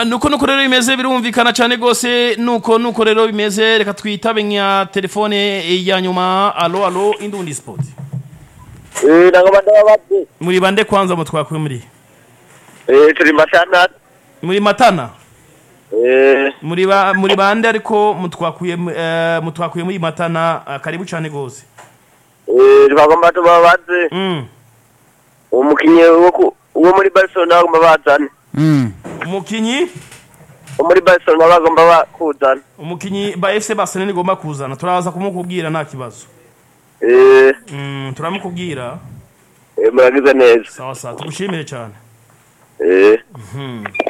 nuko nuko rero bimeze birumvikana cyane rwose nuko nuko rero bimeze reka twitabe nka telefone ya nyuma alo alo indundi sipoti Eh, nangoma ndababadde. muri bande kwanza mutwakwe muri Eh, turi matana. muri matana Eh, muri ba muri bande ariko mutwakuye eh, mutwakuye muri matana ah, karibu cyane rwose eh, bagomba tubabadze. mm. Umukinyi wo ku- wo muri Barcelona bagomba bazane. Mm. umukinyi Wo muri Barcelona bagomba bakuzana. umukinyi ba FC Barcelona nigomba kuzana turaza kumukubwira nta kibazo Eh, mm, turamukubwira eh, muragize neza. sawa sawa tugushimire cyane Eh. Mhm.